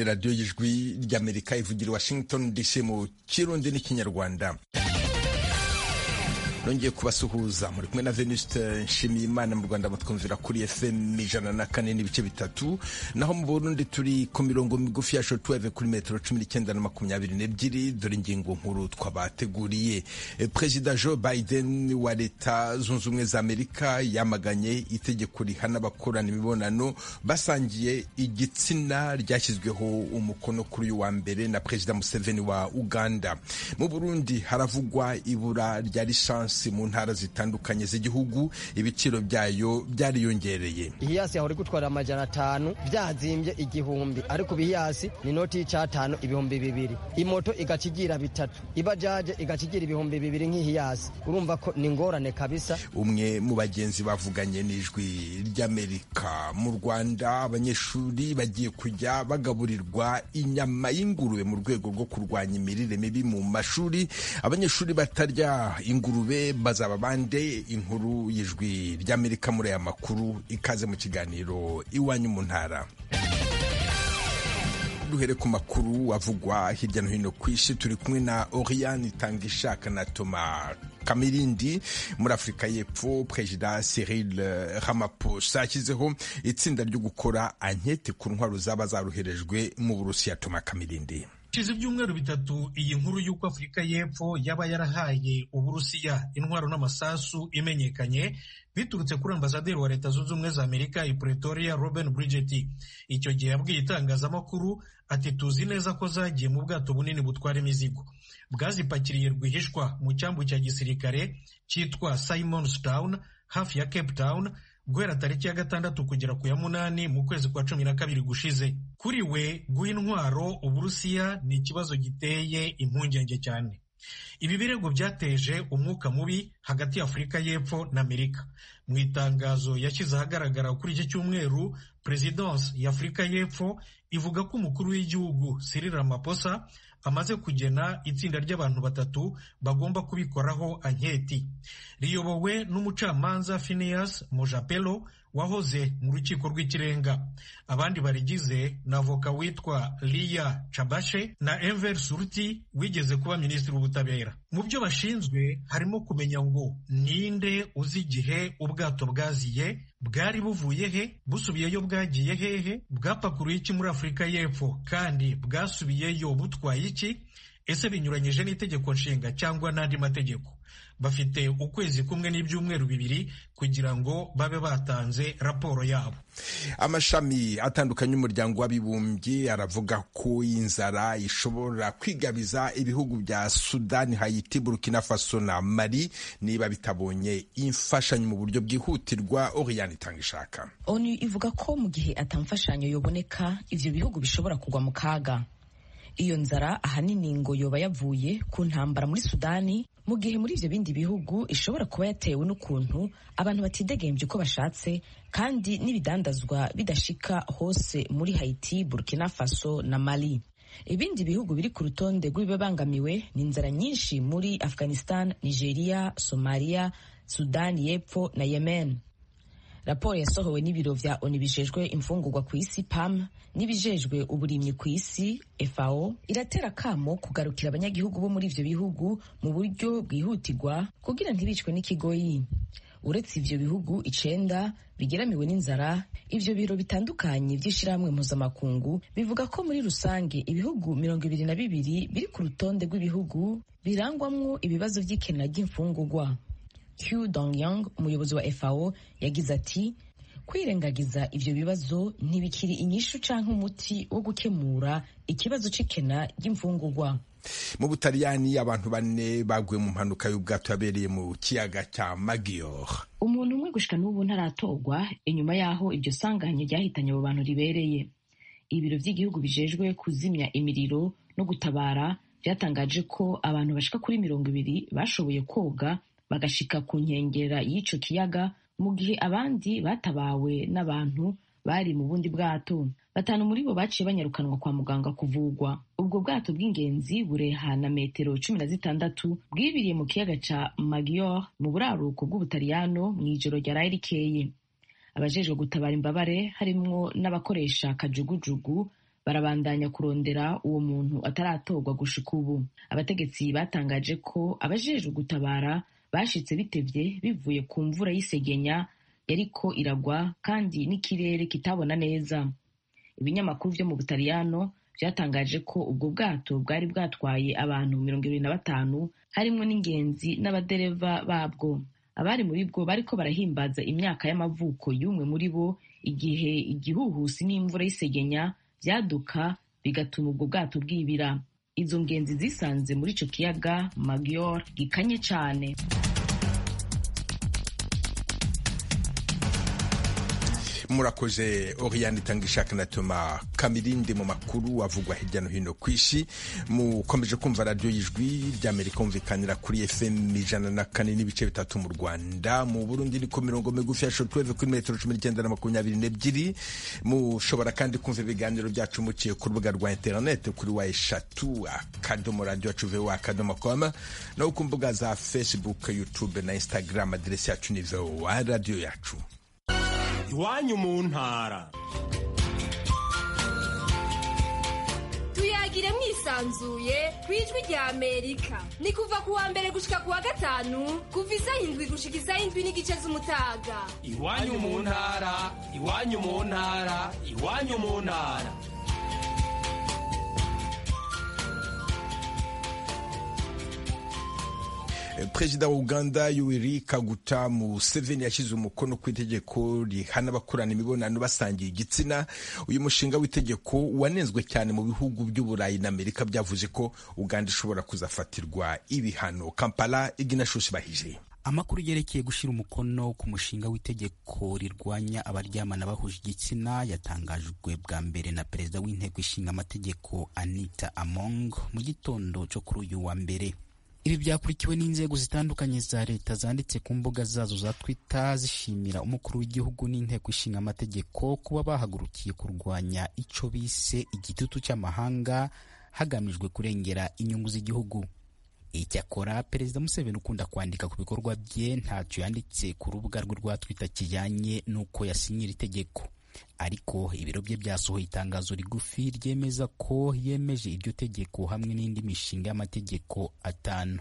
ni radiyo y'ijwi ry'amerika ivugira i washington dc mu kirundi n'ikinyarwanda nongeye kubasuhuza muri kumwe na venuste nshimiyimana mu rwanda mutwumvira kuri fm ijana na kane n'ibice bitatu naho mu burundi turi ku mirongo migufi ya shotweve kuri metero cumi n'icyenda na makumyabiri n'ebyiri dore ingingo nkuru twabateguriye perezida joe biden wa leta zunze ubumwe za amerika yamaganye itegeko rihana abakorana imibonano basangiye igitsina ryashyizweho umukono kuri uyu wa mbere na perezida museveni wa uganda mu burundi haravugwa ibura rya lisansi mu ntara zitandukanye z'igihugu ibiciro byayo byariyongereye ihiyasi yahora gutwara amajana atanu byazimbye igihumbi ariko ibihiyasi ni inoti y'icatanu ibihumbi bibiri imoto igaca igira bitatu ibajaje igaca igira ibihumbi bibiri nk'ihiyasi urumva ko ni ingorane kabisa umwe mu bagenzi bavuganye n'ijwi ry'amerika mu rwanda abanyeshuri bagiye kujya bagaburirwa inyama y'ingurube mu rwego rwo kurwanya imirire mibi mu mashuri abanyeshuri batarya ingurube bazaba bande inkuru y'ijwi ry'amerika muri aya makuru ikaze mu kiganiro iwanyu mu ntara duhere ku makuru avugwa hirya no hino ku isi turi kumwe na Oriane Tangishaka na Toma Kamirindi muri Afurika y'Epfo Perezida Cyril Ramaphosa ashyizeho itsinda ryo gukora ankete ku ntwaro zaba zaroherejwe mu Burusiya Toma Kamirindi hashize ibyumweru bitatu iyi nkuru y'uko afurika y'epfo yaba yarahaye uburusiya intwaro n'amasasu imenyekanye biturutse kuri ambasaderi wa leta zunze ubumwe za amerika i pretoria robin bridget icyo gihe yabwiye itangazamakuru ati tuzi neza ko zagiye mu bwato bunini butwara imizigo bwazipakiriye rwihishwa mu cyambu cya gisirikare cyitwa simons town hafi ya cape town guhera tariki ya gatandatu kugera ku ya munani mu kwezi kwa cumi na kabiri gushize kuri we guha intwaro uburusiya ni ikibazo giteye impungenge cyane ibi birego byateje umwuka mubi hagati ya afurika y'epfo na amerika mu itangazo yashyize ahagaragara kuri iki cyumweru perezidansi ya afurika y'epfo ivuga ko umukuru w'igihugu Cyril Ramaphosa amaze kugena itsinda ry'abantu batatu bagomba kubikoraho anketi riyobowe n'umucamanza Phineas Mojapelo wahoze mu rukiko rw'ikirenga abandi barigize na avoka witwa Lia Chabashe na Enver Surti wigeze kuba minisitiri w'ubutabera mu byo bashinzwe harimo kumenya ngo ninde uzi igihe ubwato bwaziye bwari buvuye he busubiyeyo bwagiye hehe bwapakuruye iki muri afurika y'epfo kandi bwasubiyeyo butwaye iki ese binyuranyije n'itegeko nshinga cyangwa n'andi mategeko bafite ukwezi kumwe n'ibyumweru bibiri kugira ngo babe batanze raporo yabo amashami atandukanye y'umuryango w'abibumbye aravuga ko inzara ishobora kwigabiza ibihugu bya sudani hayiti burkina faso na mali niba bitabonye imfashanyo mu buryo bwihutirwa oriyani itanga ishaka onu ivuga ko mu gihe atamfashanyo yoboneka ivyo bihugu bishobora kugwa mu kaga iyo nzara ahanini ngo yoba yavuye ku ntambara muri sudani mu gihe muri ivyo bindi bihugu ishobora kuba yatewe n'ukuntu abantu batidegembye uko bashatse kandi n'ibidandazwa bidashika hose muri haiti burkina faso na mali ibindi bihugu biri ku rutonde rw'ibibangamiwe ni inzara nyinshi muri afghanistan nigeria somalia sudani y'epfo na yemen raporo yasohowe n'ibiro vya onu bijejwe imfungurwa ku isi pam n'ibijejwe uburimyi ku isi fao iratera kamo kugarukira abanyagihugu bo muri ivyo bihugu mu buryo bwihutirwa kugira ntibicwe n'ikigoyi uretse ivyo bihugu icenda bigeramiwe n'inzara ivyo biro bitandukanye vy'ishirahamwe mpuzamakungu bivuga ko muri rusange ibihugu mirongo ibiri na bibiri biri ku rutonde rw'ibihugu birangwamwo ibibazo vy'ikena ry'imfungurwa Q Dongyang umuyobozi wa FAO yagize ati kwirengagiza ivyo bibazo ntibikiri inyishu canke umuti wo gukemura ikibazo c'ikena ry'imfungurwa mu butaliyani abantu bane baguye mu mpanuka y'ubwato yabereye mu kiyaga cya Maggiore umuntu umwe gushika n'ubu ntaratorwa inyuma y'aho iryo sanganya ryahitanye abo bantu ribereye ibiro vy'igihugu bijejwe kuzimya imiriro no gutabara vyatangaje ko abantu bashika kuri mirongo ibiri bashoboye koga bagashika ku nkengera y'ico kiyaga mu gihe abandi batabawe n'abantu bari mu bundi bwato batanu muri bo baciye banyarukanwa kwa muganga kuvugwa ubwo bwato bw'ingenzi burehana metero cumi na zitandatu bwibiriye mu kiyaga ca Maggiore mu buraruko bw'ubutaliyano mu ijoro ryaraye rikeye abajejwe gutabara imbabare harimwo n'abakoresha kajugujugu barabandanya kurondera uwo muntu ataratorwa gushika ubu abategetsi batangaje ko abajejwe gutabara bashitse bitevye bivuye ku mvura y'isegenya yariko iragwa kandi n'ikirere kitabona neza ibinyamakuru vyo mu butaliyano vyatangaje ko ubwo bwato bwari bwatwaye abantu mirongo ibiri na batanu harimwo n'ingenzi n'abadereva babwo abari muri bwo bariko barahimbaza imyaka y'amavuko y'umwe muri bo igihe igihuhusi n'imvura y'isegenya vyaduka bigatuma ubwo bwato bwibira izo ngenzi zisanze muri ico kiyaga Maggiore gikanye cane murakoze Oriane itanga ishaka na Toma Kamirindi mu makuru avugwa hirya no hino ku isi mukomeje kumva radiyo y'ijwi ry'Amerika umvikanira kuri FM ijana na kane n'ibice bitatu mu Rwanda mu Burundi ni ku mirongo migufi ya shortwave kuri metero cumi n'icyenda na makumyabiri n'ebyiri mushobora kandi kumva ibiganiro byacu muciye ku rubuga rwa interineti kuri wa eshatu akadomo radiyo yacu vowa akadomo koma no ku mbuga za Facebook YouTube na Instagram aderesi yacu ni vowa radiyo yacu iwanyu mu ntara tuyagire mwisanzuye ku ijwi rya amerika ni kuva ku wa mbere gushika ku wa gatanu kuva isaha indwi gushika isaha indwi n'igice z'umutaga iwanyu mu ntara iwanyu mu ntara iwanyu mu ntara perezida wa uganda yoweri kaguta museveni yashyize umukono ku itegeko rihana abakorana imibonano basangiye igitsina uyu mushinga w'itegeko wanenzwe cyane mu bihugu by'uburayi na amerika byavuze ko uganda ishobora kuzafatirwa ibihano kampala iginashushi bahije amakuru yerekeye gushyira umukono ku mushinga w'itegeko rirwanya abaryamana bahuje igitsina yatangajwe bwa mbere na perezida w'inteko ishinga amategeko anita among mu gitondo cyo kuri uyu wa mbere ibi byakurikiwe n'inzego zitandukanye za leta zanditse ku mbuga zazo za twitter zishimira umukuru w'igihugu n'inteko ishinga amategeko kuba bahagurukiye kurwanya icyo bise igitutu cy'amahanga hagamijwe kurengera inyungu z'igihugu icyakora perezida museveni ukunda kwandika ku bikorwa bye ntacyo yanditse ku rubuga rwe rwa twitter kijyanye n'uko yasinyira itegeko ariko ibiro bye byasohoye itangazo rigufi ryemeza ko yemeje iryo tegeko hamwe n'indi mishinga y'amategeko atanu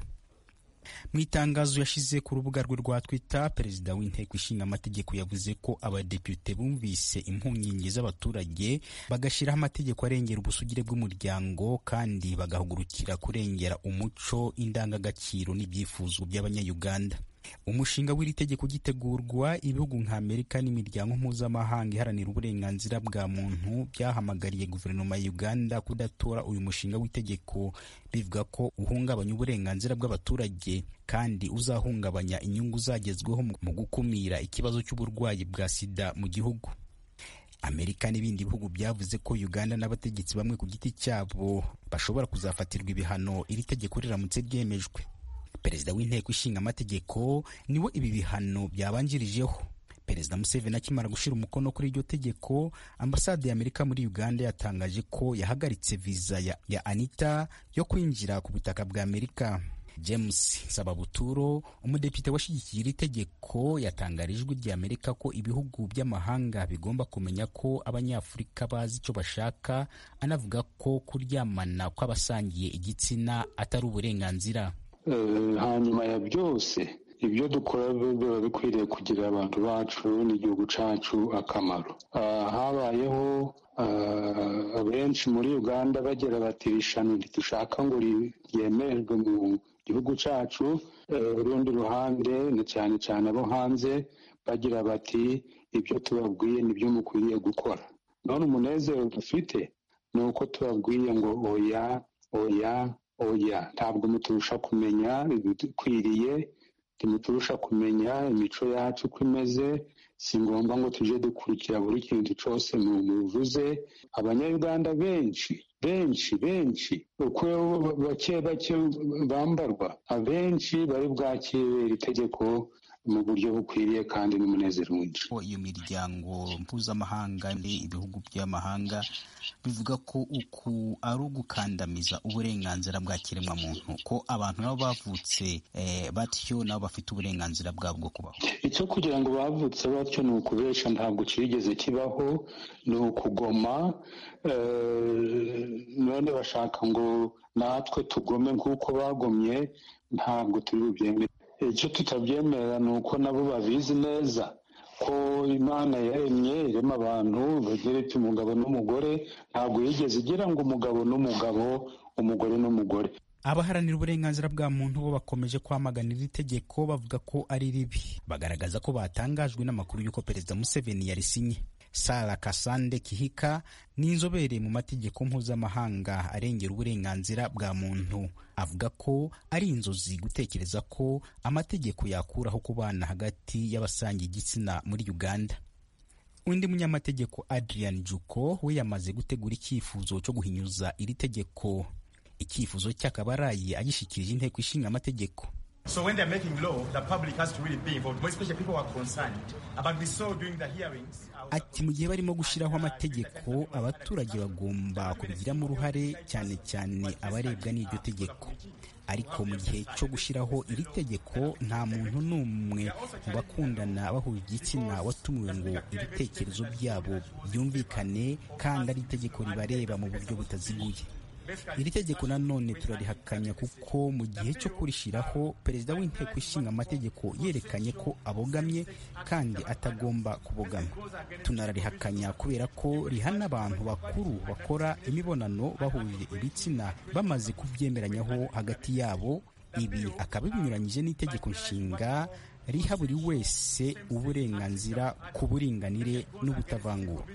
mu itangazo yashyize ku rubuga rwe rwa twitter perezida w'inteko ishinga amategeko yavuze ko abadepite bumvise impungenge z'abaturage bagashyiraho amategeko arengera ubusugire bw'umuryango kandi bagahugurukira kurengera umuco indangagaciro n'ibyifuzo by'abanyayuganda umushinga w'iri tegeko gitegurwa ibihugu nka amerika n'imiryango mpuzamahanga iharanira uburenganzira bwa muntu byahamagariye guverinoma ya uganda kudatora uyu mushinga w'itegeko bivuga ko uhungabanya uburenganzira bw'abaturage kandi uzahungabanya inyungu zagezweho mu gukumira ikibazo cy'uburwayi bwa sida mu gihugu amerika n'ibindi bihugu byavuze ko uganda n'abategetsi bamwe ku giti cyabo bashobora kuzafatirwa ibihano iri tegeko riramutse ryemejwe perezida w'inteko ishinga amategeko niwe ibi bihano byabanjirijeho perezida museveni akimara gushyira umukono kuri iryo tegeko ambasade ya amerika muri uganda yatangaje ko yahagaritse viza ya, ya anita yo kwinjira ku butaka bwa amerika james nsababuturo umudepite washyigikiye iri tegeko yatangarije ijwi rya amerika ko ibihugu by'amahanga bigomba kumenya ko abanyafurika bazi icyo bashaka anavuga ko kuryamana kw'abasangiye igitsina atari uburenganzira hanyuma ya byose ibyo dukora biba bikwiriye kugirira abantu bacu n'igihugu cyacu akamaro habayeho abenshi muri uganda bagira bati irishano ntidushaka ngo ryemerwe mu gihugu cyacu urundi ruhande ni cyane cyane abo hanze bagira bati ibyo tubabwiye nibyo mukwiriye gukora none umunezero dufite ni uko tubabwiye ngo oya oya oya ntabwo muturusha kumenya ibidukwiriye ntimuturusha kumenya imico yacu uko imeze si ngombwa ngo tujye dukurikira buri kintu cyose muvuze abanyayuganda benshi benshi benshi uko bake bake bambarwa abenshi bari bwakire iri tegeko mu buryo bukwiriye kandi n'umunezero mwinshi iyo miryango mpuzamahanga ibihugu by'amahanga bivuga ko uku ari ugukandamiza uburenganzira bwa kiremwamuntu ko abantu nabo bavutse batyo nabo bafite uburenganzira bwabo bwo kubaho icyo kugira ngo bavutse batyo ni ukubesha ntabwo kigeze kibaho ni ukugoma none bashaka ngo natwe tugome nk'uko bagomye ntabwo turi bubyemere icyo tutabyemera ni uko nabo babizi neza ko imana yaremye irema abantu bageretse umugabo n'umugore ntabwo yigeze igira ngo umugabo n'umugabo umugore n'umugore abaharanira uburenganzira bwa muntu bo bakomeje kwamaganira iri tegeko bavuga ko ari ribi bagaragaza ko batangajwe n'amakuru y'uko perezida museveni yarisinye sara kasande kihika ni inzobere mu mategeko mpuzamahanga arengera uburenganzira bwa muntu avuga ko ari inzozi gutekereza ko amategeko yakuraho kubana hagati y'abasangiye igitsina muri uganda undi munyamategeko adrian juko we yamaze gutegura icyifuzo cyo guhinyuza iri tegeko icyifuzo cye akaba araye agishikirije inteko ishinga amategeko So when they're making law, the public has to really be involved, more especially people who are concerned. But we saw during the hearings... Ati mu gihe barimo gushyiraho amategeko abaturage bagomba kubigiramo uruhare cyane cyane abarebwa n'iryo tegeko ariko mu gihe cyo gushyiraho iri tegeko nta muntu n'umwe mu bakundana bahuje igitsina watumiwe ngo ibitekerezo byabo byumvikane kandi ari itegeko ribareba mu buryo butaziguye iri tegeko nanone turarihakanya kuko mu gihe cyo kurishyiraho perezida w'inteko ishinga amategeko yerekanye ko abogamye kandi atagomba kubogama tunararihakanya kubera ko rihana abantu bakuru bakora imibonano bahuje ibitsina bamaze kubyemeranyaho hagati yabo ibi akaba binyuranyije n'itegeko nshinga riha buri wese uburenganzira ku buringanire n'ubutavangura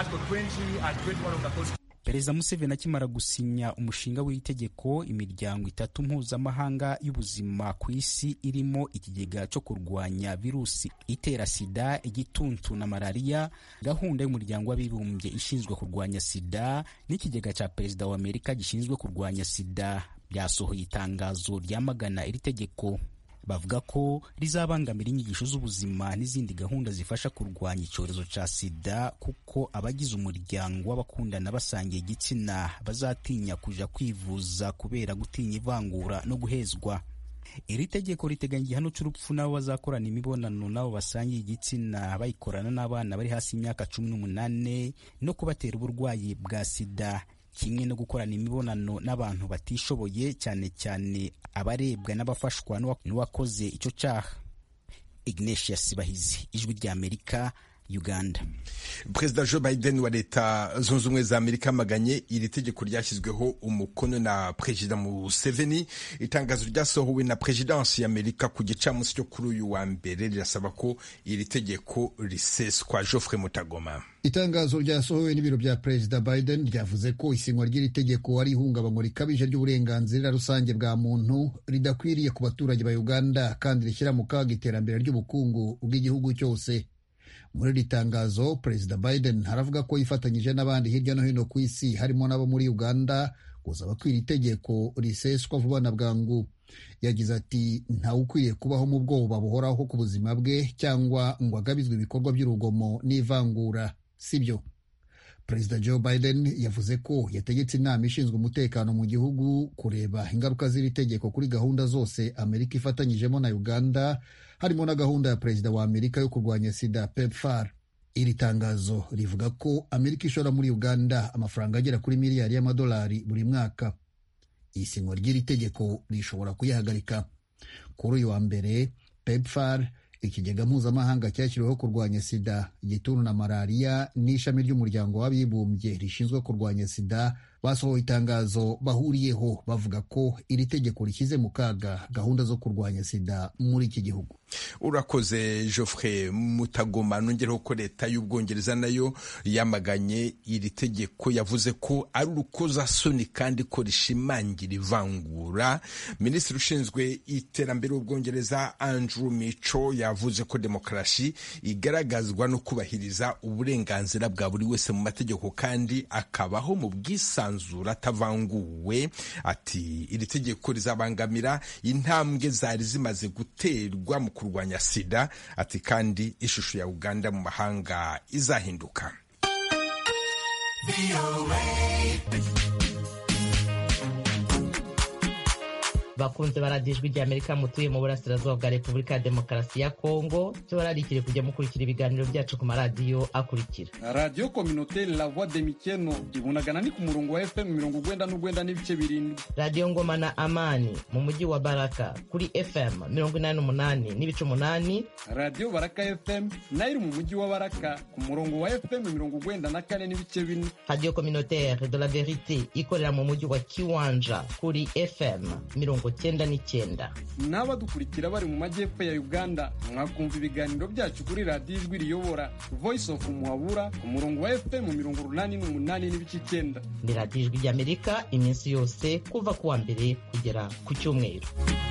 perezida museveni akimara gusinya umushinga w'itegeko imiryango itatu mpuzamahanga y'ubuzima ku isi irimo ikigega cyo kurwanya virusi itera sida igituntu na malariya gahunda y'umuryango w'abibumbye ishinzwe kurwanya sida n'ikigega cya perezida wa amerika gishinzwe kurwanya sida byasohoye itangazo ryamagana iri tegeko bavuga ko rizabangamira inyigisho z'ubuzima n'izindi gahunda zifasha kurwanya icyorezo cya sida kuko abagize umuryango w'abakundana basangiye igitsina bazatinya kuja kwivuza kubera gutinya ivangura no guhezwa iri tegeko riteganya igihano cy'urupfu n'abo bazakorana imibonano n'abo basangiye igitsina bayikorana n'abana bari hasi y'imyaka cumi n'umunani no kubatera uburwayi bwa sida kimwe no gukorana imibonano n'abantu batishoboye cyane cyane abarebwa n'abafashwa n'uwakoze icyo cyaha ignatius bahizi ijwi ry'amerika uganda perezida joe biden wa leta zunze ubumwe za amerika amaganye iri tegeko ryashyizweho umukono na perezida museveni itangazo ryasohowe na perezidansi y'amerika ku gicamunsi cyo kuri uyu wa mbere rirasaba ko iri tegeko riseswa geoffrey mutagoma itangazo ryasohowe n'ibiro bya perezida biden ryavuze ko isinywa ry'iri tegeko ari ihungabanywa rikabije ry'uburenganzira rusange bwa muntu ridakwiriye ku baturage ba uganda kandi rishyira mu kaga iterambere ry'ubukungu bw'igihugu cyose muri iri tangazo perezida biden haravuga ko yifatanyije n'abandi hirya no hino ku isi harimo n'abo muri uganda gusaba ko iri tegeko riseswa vuba na bwangu yagize ati ntawe ukwiriye kubaho mu bwoba buhoraho ku buzima bwe cyangwa ngo agabizwe ibikorwa by'urugomo n'ivangura sibyo perezida joe biden yavuze ko yategetse inama ishinzwe umutekano mu gihugu kureba ingaruka z'iri tegeko kuri gahunda zose amerika ifatanyijemo na uganda harimo na gahunda ya perezida wa amerika yo kurwanya sida pepfar iri tangazo rivuga ko amerika ishora muri uganda amafaranga agera kuri miliyari y'amadolari buri mwaka isinywa ry'iri tegeko rishobora kuyihagarika kuri uyu wa mbere pepfar ikigega mpuzamahanga cyashyiriweho kurwanya sida igituntu na malariya n'ishami ry'umuryango w'abibumbye rishinzwe kurwanya sida basohoye itangazo bahuriyeho bavuga ko iri tegeko rishyize mu kaga gahunda zo kurwanya sida muri iki gihugu urakoze geoffrey mutagoma nongereho ko leta y'ubwongereza nayo yamaganye iri tegeko yavuze ko ari urukozasoni kandi ko rishimangira ivangura minisitiri ushinzwe iterambere w'ubwongereza andrew mico yavuze ko demokarasi igaragazwa no kubahiriza uburenganzira bwa buri wese mu mategeko kandi akabaho mu bwisanzure yisanzura atavanguwe ati iri tegeko rizabangamira intambwe zari zimaze guterwa mu kurwanya sida ati kandi ishusho ya uganda mu mahanga izahinduka bakunze baradijwe rya amerika mutuye mu burasirazuba bwa repubulika ya demokarasi ya kongo tubararikire kujya mukurikira ibiganiro byacu ku maradiyo akurikira radiyo kominoteri la voix de mikeno ibunagana ni ku murongo wa fm mirongo ugwenda n'ugwenda n'ibice birindwi radiyo ngoma na amani mu mujyi wa baraka kuri fm mirongo inani n'umunani n'ibice umunani radiyo baraka fm nayo iri mu mujyi wa baraka ku murongo wa fm mirongo ugwenda na kane n'ibice bine radiyo kominoteri de la verite ikorera mu mujyi wa kiwanja kuri fm mirongo cyenda n'icyenda n'abadukurikira bari mu majyepfo ya uganda mwakumva ibiganiro byacu kuri radiyo ijwi riyobora voice of muhabura ku murongo wa fm mirongo urunani n'umunani n'ibice icyenda ni radiyo ijwi ry'amerika iminsi yose kuva ku wa mbere kugera ku cyumweru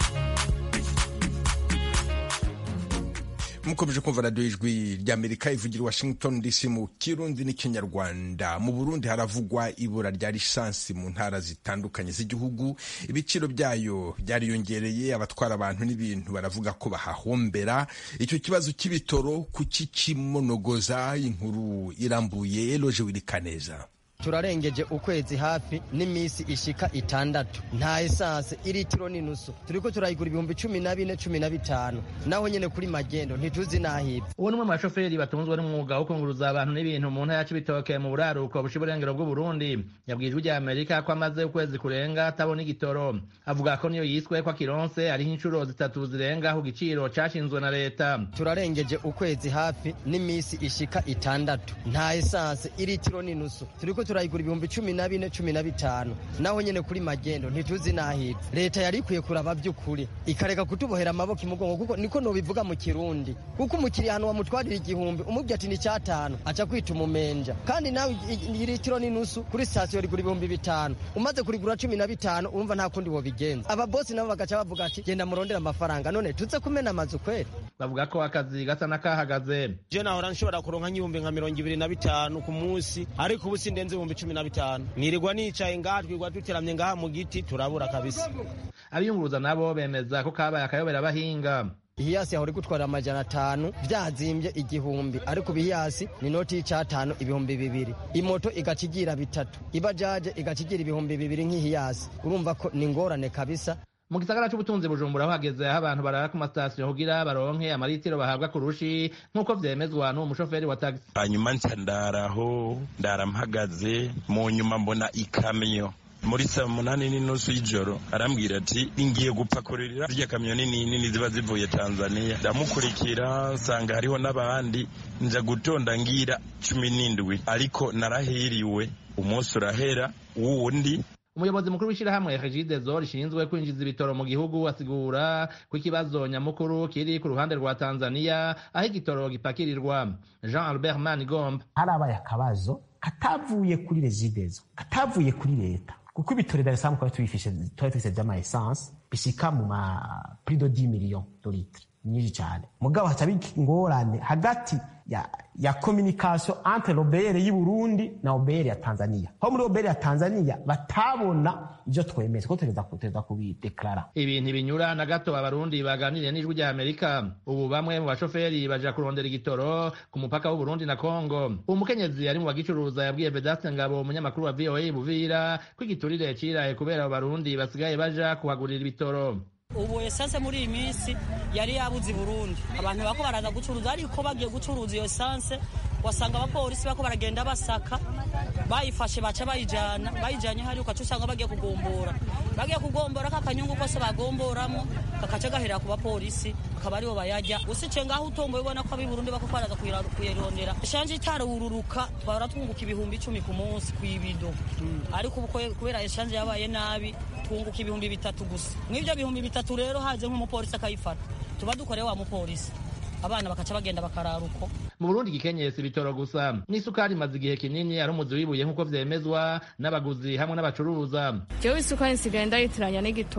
mukomeje kumva radiyo ijwi ry'amerika ivugira i washington dc mu kirundi n'ikinyarwanda mu burundi haravugwa ibura rya lisansi mu ntara zitandukanye z'igihugu ibiciro byayo byariyongereye abatwara abantu n'ibintu baravuga ko bahahombera icyo kibazo cy'ibitoro kukikimonogoza inkuru irambuye eloje wirikaneza turarengeje ukwezi hafi n'iminsi ishika itandatu nta esanse iritiro n'inusu turiko turayigura ibihumbi cumi na bine cumi na bitanu naho nyene kuri magendo ntituzi n'ahibwe uwo ni umwe mu bashoferi batunzwe n'umwuga wo kunguruza abantu n'ibintu mu ntara ya cibitoke mu buraruko busha uburengero bw'uburundi yabwiye ijwi rya amerika ko amaze ukwezi kurenga atabona igitoro avuga ko niyo yiswe ko akironse ariho inshuro zitatu zirenga ku giciro cashinzwe na leta turarengeje ukwezi hafi n'iminsi ishika itandatu nta esanse iritiro n'inusu turiko turayigura ibihumbi cumi na bine cumi na bitanu naho nyene kuri magendo ntituzi n'ahibwe leta yari ikwiye kuraba by'ukuri ikareka kutubohera amaboko imugongo kuko niko nobivuga mu kirundi kuko umukiriya ahantu wamutwarira igihumbi umubwira ati ni cyatanu aca kwita umumenja kandi nawe iritiro n'inusu kuri sitasiyo rigura ibihumbi bitanu umaze kurigura cumi na bitanu urumva nta kundi wobigenza ababosi nabo bagaca bavuga ati genda murondera amafaranga none tuze kumena amazu kweri bavuga ko akazi gasa n'akahagaze je nahora nshobora kuronka nk'ibihumbi nka mirongo ibiri na bitanu ku munsi ariko ubu sindenze ibihumbi cumi na bitanu nirirwa nicaye ngaha twirwa duteramye ngaha mu giti turabura kabisa abiyunguruza nabo bemeza ko kabaye akayobera abahinga ihiyasi yahora igutwarira amajana atanu vyazimbye igihumbi ariko ibihiyasi ni noti y'icatanu ibihumbi bibiri imoto igaca igira bitatu ibajaje igaca igira ibihumbi bibiri nk'ihiyasi urumva ko ni ngorane kabisa mu gisagara c'ubutunzi bujumbura aho hageze aho abantu barara ku masitasiyo kugira baronke amaritiro bahabwa ku rushi nk'uko vyemezwa n'uwo mushoferi wa tagisi hanyuma nca ndaraho ndara mpagaze mu nyuma mbona ikamyo muri saa munani n'inusu y'ijoro arambwira ati ngiye gupakururira zirya kamyo nini nini ziba zivuye tanzania ndamukurikira nsanga hariho n'abandi nja gutonda ngira cumi n'indwi ariko narahiriwe umunsi urahera wundi umuyobozi mukuru w'ishyirahamwe regidezo rishinzwe kwinjiza ibitoro mu gihugu asigura ko ikibazo nyamukuru kiri ku ruhande rwa tanzania aho igitoro gipakirirwa jean albert manigomba harabaye akabazo katavuye kuri regidezo katavuye kuri leta kuko ibitoro dar es salaam twari tubifise vy'ama essence bishika mu ma prix de 10 millions de litres nyinshi cyane mugabo haca ingorane hagati ya ya communication entre l'OBR y'u Burundi na OBR ya Tanzania aho muri OBR ya Tanzania batabona ivyo twemeza ko tugereza kuteza kubideklara ibi ntibinyura na gato abarundi baganiriye n'ijwi rya amerika ubu bamwe mu bashoferi baja kurondera igitoro ku mupaka w'u Burundi na Kongo umukenyezi ari mu bagicuruza yabwiye Vedaste Ngabo umunyamakuru wa VOA Buvira ko igiturire ciraye kubera abo barundi basigaye baja kuhagurira ibitoro ubu esanse muri iyi minsi yari yabuze i burundi abantu bako baraza gucuruza ariko bagiye gucuruza iyo esanse wasanga abapolisi bako baragenda basaka bayifashe baca bayijana bayijanye hari ukaca usanga bagiye kugombora bagiye kugombora kakanyungu kose bagomboramo kakaca gahera ku bapolisi akaba aribo bayajya usice ngaho utomboye ubona ko ab'i burundi bako baraza kuyirondera eshanje itarururuka twahora twunguka ibihumbi icumi ku munsi kw'ibido ariko ubu kubera eshanje yabaye nabi twunguka ibihumbi bitatu gusa mw'ibyo bihumbi bitatu rero haje nk'umupolisi akayifata tuba dukoreye wa mupolisi abana bakaca bagenda bakarara uko mu burundi gikenyesi ibitoro gusa n'isukari imaze igihe kinini ari umuzi wibuye nk'uko vyemezwa n'abaguzi hamwe n'abacuruza jewe isukari nsigaye ndayitiranya n'igitoro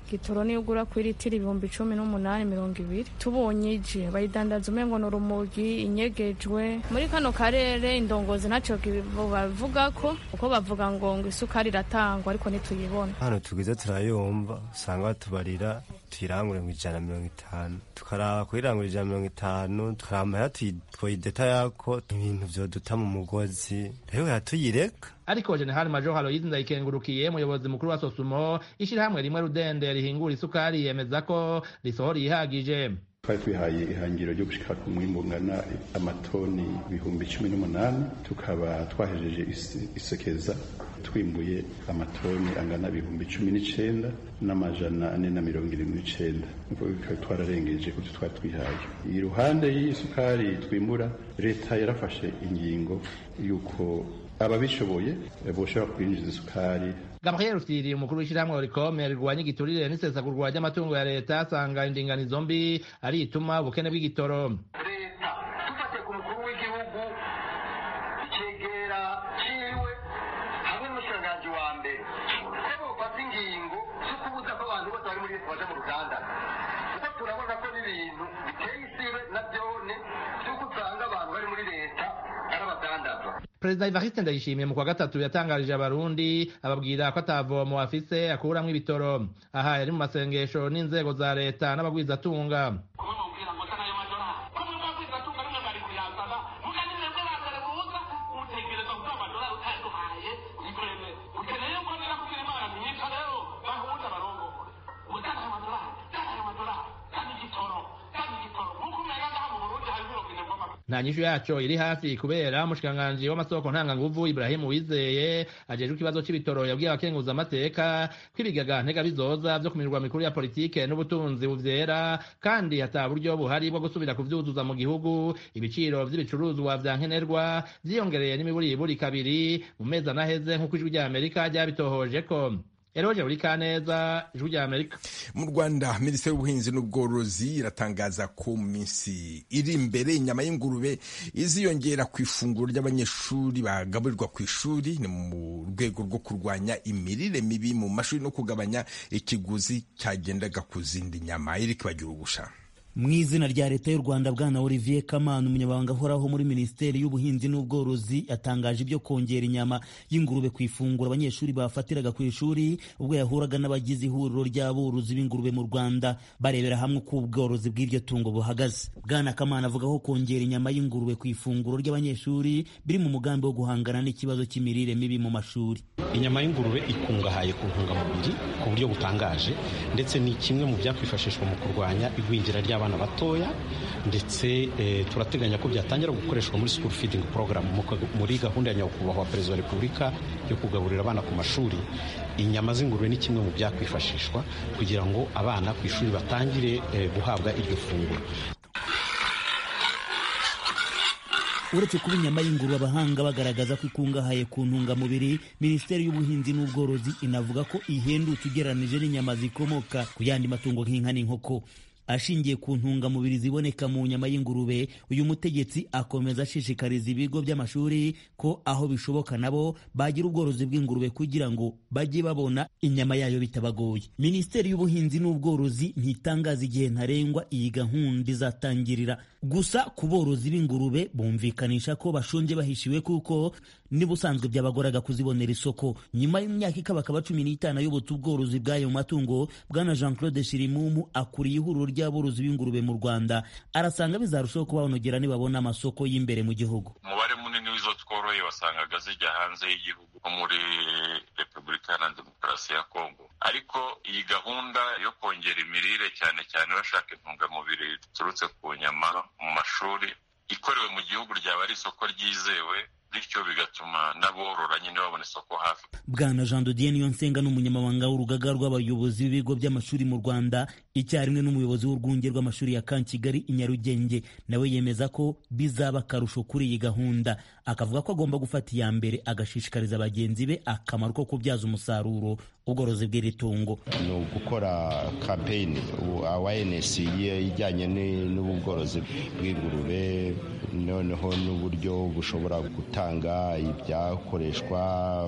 gitoro niyo ugura ku litiro ibihumbi cumi n'umunani mirongo ibiri tubonye ije bayidandaza umengo ni urumogi inyegejwe muri kano karere indongozi ntacyo bavuga ko kuko bavuga ngo ngo isukari iratangwa ariko ntituyibona hano tugize turayumva usanga batubarira tuyirangure mu ijana mirongo itanu tukaraba kuyirangura ijana mirongo itanu tukaraba amahera twoyideta yako ibintu vyoduta mu mugozi rero yatuyireka ariko jenerali major haloyizi ndayikengurukiye umuyobozi mukuru wa sosumo ishyirahamwe rimwe rudende rihingura isukari yemeza ko risohora ihagije twari twihaye ihangiro ryo gushika ku mwimbu ungana amatoni ibihumbi cumi n'umunani tukaba twahejeje isekeza twimbuye amatoni angana ibihumbi cumi n'icenda n'amajana ane na mirongo irindwi n'icenda bikaba twararengeje kuvyo twari twihaye iruhande y'isukari twimbura leta yarafashe ingingo y'uko ababishoboye boshobora kwinjiza isukari gabriel rufyiri umukuru w'ishyirahamwe orikome rirwanya igiturire n'isesagurwa ry'amatungo ya leta asanga indinganizo mbi ari ituma ubukene bw'igitoro leta dufatiye ku mukuru w'igihugu icegera ciwe hamwe n'umushikiranganji wa mbere ko bofata ingingo zo kubuza ko abantu bose bari muri leta baja mu ruganda kuko turabona ko n'ibintu biteye isibe na vyone vy'uko usanga abantu bari muri leta ari abadandaza perezida evariste ndayishimiye mu kwa gatatu yatangarije abarundi ababwira ko atavomo afise akuramwo ibitoro aha yari mu masengesho n'inzego za leta n'abagwizatunga nta nyishu yaco iri hafi kubera umushikiranganji w'amasoko ntanganguvu Ibrahimu Wizeye ajejwe ikibazo c'ibitoro yabwiye abakenguza amateka ko ibigaga ntega bizoza vyo ku mirwa mikuru ya politike n'ubutunzi buvyera kandi ata buryo buhari bwo gusubira kuvyuzuza mu gihugu ibiciro vy'ibicuruzwa vya nkenerwa vyiyongereye n'imiburiburi kabiri mu mezi anaheze nk'uko ijwi rya Amerika ryabitohoje ko Eroje buri kaneza ijwi rya Amerika mu Rwanda Minisiteri y'Ubuhinzi n'Ubworozi iratangaza ko mu minsi iri imbere inyama y'ingurube iziyongera ku ifunguro ry'abanyeshuri bagaburirwa ku ishuri ni mu rwego rwo kurwanya imirire mibi mu mashuri no kugabanya ikiguzi cyagendaga ku zindi nyama iri kibagira ubusha mu izina rya leta y'u rwanda bwana olivier kamana umunyamabanga ahoraho muri minisiteri y'ubuhinzi n'ubworozi yatangaje ibyo kongera inyama y'ingurube ku ifunguro abanyeshuri bafatiraga ku ishuri ubwo yahuraga n'abagize ihuriro ry'aborozi b'ingurube mu rwanda barebera hamwe uko ubworozi bw'iryo tungo buhagaze bwana kamana avuga ko kongera inyama y'ingurube ku ifunguro ry'abanyeshuri biri mu mugambi wo guhangana n'ikibazo cy'imirire mibi mu mashuri inyama y'ingurube ikungahaye ku ntungamubiri ku buryo butangaje ndetse ni kimwe mu byakwifashishwa mu kurwanya igwingira ry'abana abana batoya ndetse e, turateganya ko byatangira gukoreshwa muri school feeding program muri gahunda ya nyakubahwa perezida wa repubulika yo kugaburira abana ku mashuri inyama z'ingurube ni kimwe mu byakwifashishwa kugira ngo abana ku ishuri batangire e, guhabwa iryo funguro uretse kuba inyama y'ingurube abahanga bagaragaza ko ikungahaye ku ntungamubiri minisiteri y'ubuhinzi n'ubworozi inavuga ko ihendutse ugereranije n'inyama zikomoka ku yandi matungo nk'inka n'inkoko ashingiye ku ntungamubiri ziboneka mu nyama y'ingurube uyu mutegetsi akomeza ashishikariza ibigo by'amashuri ko aho bishoboka nabo bagira ubworozi bw'ingurube kugira ngo bajye babona inyama yayo bitabagoye minisiteri y'ubuhinzi n'ubworozi ntitangaza igihe ntarengwa iyi gahunda izatangirira gusa ku borozi b'ingurube bumvikanisha ko bashonje bahishiwe kuko n'ubusanzwe byabagoraga kuzibonera isoko nyuma y'imyaka ikabakaba cumi n'itanu ayobotse ubworozi bw'ayo matungo bwana jean claude shirimumu akuriye ihuriro ry'aborozi b'ingurube mu rwanda arasanga bizarushaho kubanogera nibabona amasoko y'imbere mu gihugu umubare munini w'izo tworoye wasangaga zijya hanze y'igihugu nko muri repubulika iharanira demokarasi ya kongo ariko iyi gahunda yo kongera imirire cyane cyane bashaka intungamubiri ziturutse ku nyama mu mashuri ikorewe mu gihugu ryaba ari isoko ryizewe bityo bigatuma n'aborora nyine babona isoko hafi bwana jean dodier niyonsenga ni umunyamabanga w'urugaga rw'abayobozi b'ibigo by'amashuri mu rwanda icyarimwe n'umuyobozi w'urwunge rw'amashuri ya Kankigali i Nyarugenge nawe yemeza ko bizaba akarusho kuri iyi gahunda akavuga ko agomba gufata iya mbere agashishikariza bagenzi be akamaro ko kubyaza umusaruro ubworozi bw'iri tungo ni ugukora kampeyini awareness ijyanye n'ubworozi bw'ingurube noneho n'uburyo bushobora gutanga ibyakoreshwa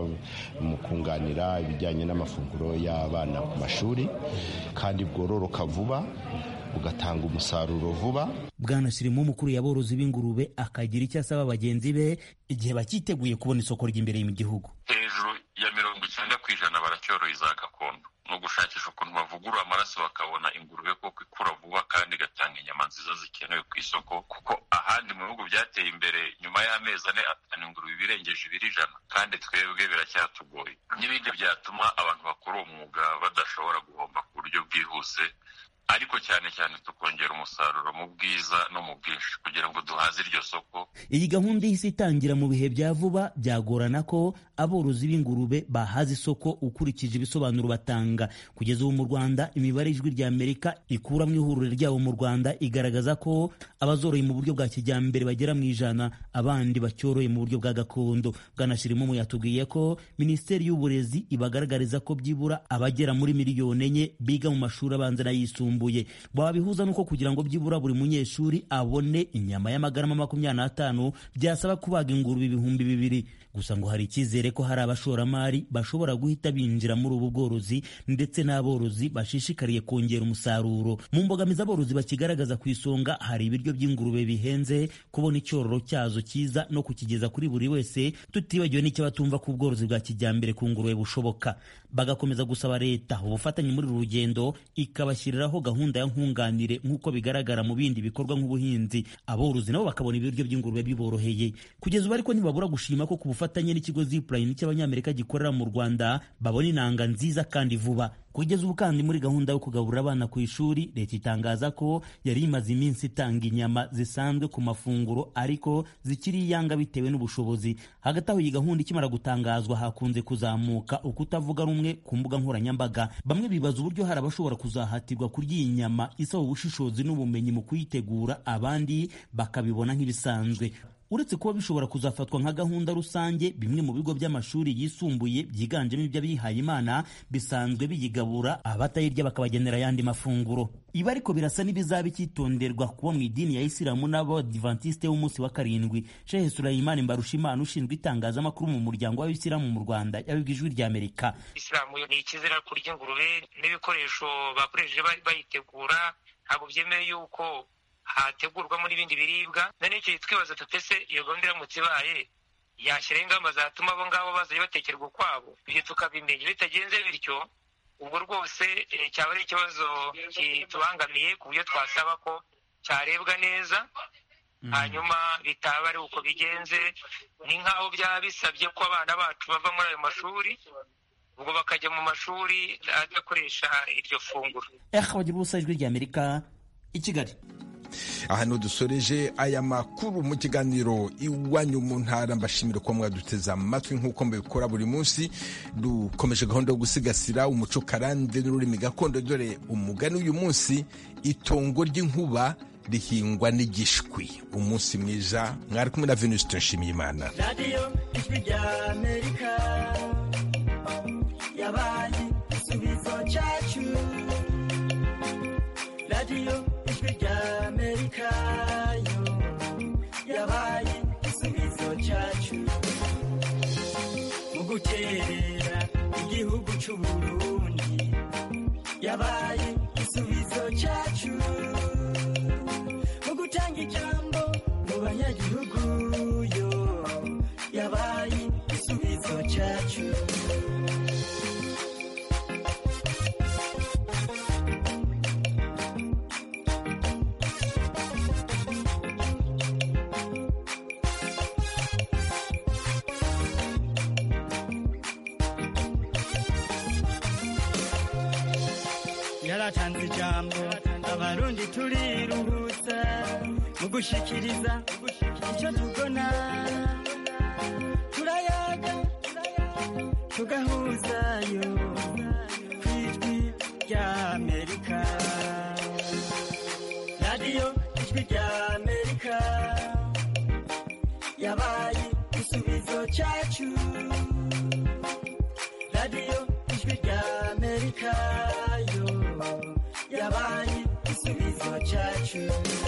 mu kunganira ibijyanye n'amafunguro y'abana ku mashuri kandi bwororoka vuba bugatanga umusaruro vuba bwana shirimo umukuru y'aborozi b'ingurube akagira icyo asaba bagenzi be igihe bakiteguye kubona isoko ry'imbere mu gihugu hejuru ya mirongo icyenda ku ijana baracyoroye za gakondo ni ugushakisha ukuntu bavugurura amaraso bakabona ingurube koko ikura vuba kandi igatanga inyama nziza zikenewe ku isoko kuko ahandi mu bihugu byateye imbere nyuma y'amezi ane atanu ingurube ibirengeje ibiri ijana kandi twebwe biracyatugoye n'ibindi byatuma abantu bakora uwo mwuga badashobora guhomba ku buryo bwihuse ariko cyane cyane tukongera umusaruro mu bwiza no mu bwinshi kugira ngo duhaze iryo soko iyi gahunda ihise itangira mu bihe bya vuba byagorana ko aborozi b'ingurube bahaza isoko ukurikije ibisobanuro batanga kugeza ubu mu rwanda imibare ijwi rya amerika ikura mu ihuriro ryabo mu rwanda igaragaza ko abazoroye mu buryo bwa kijyambere bagera mu ijana abandi bacyoroye mu buryo bwa gakondo bwanashirimo yatubwiye ko minisiteri y'uburezi ibagaragariza ko byibura abagera muri miliyoni enye biga mu mashuri abanza n'ayisumbuye babihuza nuko kugira ngo byibura buri munyeshuri abone inyama y'amagarama makumyabiri n'atanu byasaba kubaga ingurube ibihumbi bibiri gusa ngo hari icyizere ko hari abashoramari bashobora guhita binjira muri ubu bworozi ndetse n'aborozi bashishikariye kongera umusaruro mu mbogamizi aborozi bakigaragaza ku isonga hari ibiryo by'ingurube bihenze kubona icyororo cyazo cyiza no kukigeza kuri buri wese tutibagiwe n'icyo batumva ku bworozi bwa kijyambere ku ngurube bushoboka bagakomeza gusaba leta ubufatanye muri uru rugendo ikabashyiriraho gahunda ya nkunganire nk'uko bigaragara mu bindi bikorwa nk'ubuhinzi aborozi nabo bakabona ibiryo by'ingurube biboroheye kugeza ubu ariko ntibabura gushima ko ku bufatanye n'ikigo zipline cy'abanyamerika gikorera mu rwanda babona inanga nziza kandi vuba kugeza ubu kandi muri gahunda yo kugaburira abana ku ishuri leta itangaza ko yari imaze iminsi itanga inyama zisanzwe ku mafunguro ariko zikiri iyanga bitewe n'ubushobozi hagati aho iyi gahunda ikimara gutangazwa hakunze kuzamuka ukutavuga rumwe ku mbuga nkoranyambaga bamwe bibaza uburyo hari abashobora kuzahatirwa kurya iyi nyama isaba ubushishozi n'ubumenyi mu kuyitegura abandi bakabibona nk'ibisanzwe uretse kuba bishobora kuzafatwa nka gahunda rusange bimwe mu bigo by'amashuri yisumbuye byiganjemo iby'abihaye imana bisanzwe biyigabura abatayirya bakabagenera ayandi mafunguro ibi ariko birasa n'ibizaba icyitonderwa kuba mu idini ya isilamu n'abadivantisite b'umunsi wa karindwi shehe surayimani mbarushimana ushinzwe itangazamakuru mu muryango w'abisilamu mu rwanda yabibwa ijwi ry'amerika isilamu ni ikizira kurya ingurube n'ibikoresho bakoresheje bayitegura ntabwo byemewe yuko hategurwamo n'ibindi biribwa none icyo twibaza tutese iyo gahunda iramutse ibaye yashyiraho ingamba zatuma abo ngabo bazajya batekerwa ukwabo ibyo tukabimenya bitagenze bityo ubwo rwose cyaba ari ikibazo kitubangamiye ku buryo twasaba ko cyarebwa neza hanyuma bitaba ari uko bigenze ni nk'aho byaba bisabye ko abana bacu bava muri ayo mashuri ubwo bakajya mu mashuri adakoresha iryo funguro bagira ubusa ijwi ry'amerika i kigali aha dusoreje aya makuru mu kiganiro iwanyu mu ntara mbashimira ko mwaduteze amatwi nk'uko mbikora buri munsi dukomeje gahunda yo gusigasira umuco karande n'ururimi gakondo dore umugani w'uyu munsi itongo ry'inkuba rihingwa n'igishwi umunsi mwiza mwari kumwe na venuste nshimiyimana radiyo ijwi rya amerika yabaye igisubizo cyacu radiyo ijwi rya amerika yo yabaye igisubizo cyacu mu guterera igihugu cy'u burundi yabaye igisubizo cyacu mu gutanga ijambo mu banyagihugu yo yabaye igisubizo cyacu yaratanze ijambo abarundi turiruhutsa mu gushikiriza icyo tubona turayaga tugahuzayo ku ijwi rya amerika rya amerika yabaye igisubizo cyacu radiyo ijwi rya amerika yo yabaye igisubizo cyacu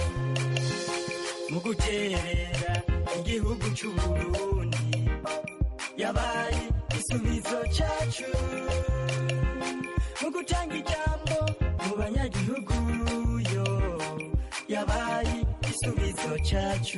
mu guterera igihugu cy'uburundi yabaye igisubizo cyacu mu gutanga ijambo mu banyagihugu yo yabaye igisubizo cyacu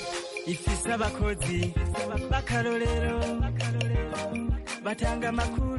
ifise abakozi b'akarorero batanga amakuru